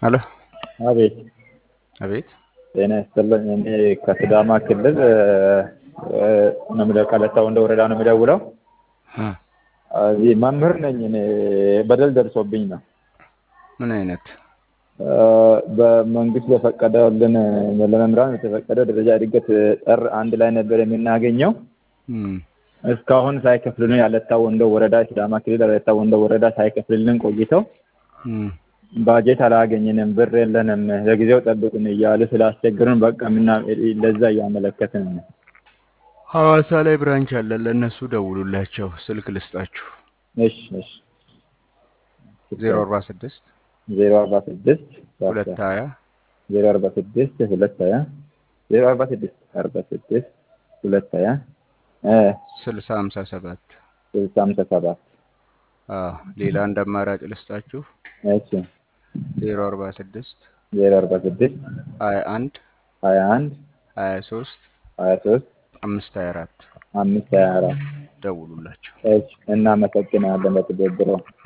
አሎ አቤት አቤት ጤና ይስጥልኝ። እኔ ከሲዳማ ክልል ነው የምደው ቀለታ ወንደ ወረዳ ነው የምደውለው። እ እዚህ መምህር ነኝ እኔ በደል ደርሶብኝ ነው ምን አይነት በመንግስት በፈቀደልን ለመምህራን የተፈቀደ ደረጃ እድገት ጥር አንድ ላይ ነበር የምናገኘው። እም እስካሁን ሳይከፍልልን ያለታ ወንዶ ወረዳ ሲዳማ ክልል ያለታ ወንዶ ወረዳ ሳይከፍልልን ቆይተው እም ባጀት አላገኘንም፣ ብር የለንም፣ ለጊዜው ጠብቁን እያሉ ስላስቸገሩን በቃ ምና ለዛ እያመለከትን ነው። ሐዋሳ ላይ ብራንች አለ። ለእነሱ ደውሉላቸው። ስልክ ልስጣችሁ። እሺ እሺ ዜሮ አርባ ስድስት ዜሮ አርባ ስድስት ሁለት ሀያ ዜሮ አርባ ስድስት ሁለት ሀያ ዜሮ አርባ ስድስት አርባ ስድስት ሁለት ሀያ ስልሳ ሀምሳ ሰባት ስልሳ ሃምሳ ሰባት አዎ ሌላ እንደ አማራጭ ልስጣችሁ። እሺ ዜሮ አርባ ስድስት ዜሮ አርባ ስድስት ሀያ አንድ ሀያ አንድ ሀያ ሶስት ሀያ ሶስት አምስት ሀያ አራት አምስት ሀያ አራት ደውሉላቸው። እሺ እናመሰግናለን በትብብሮ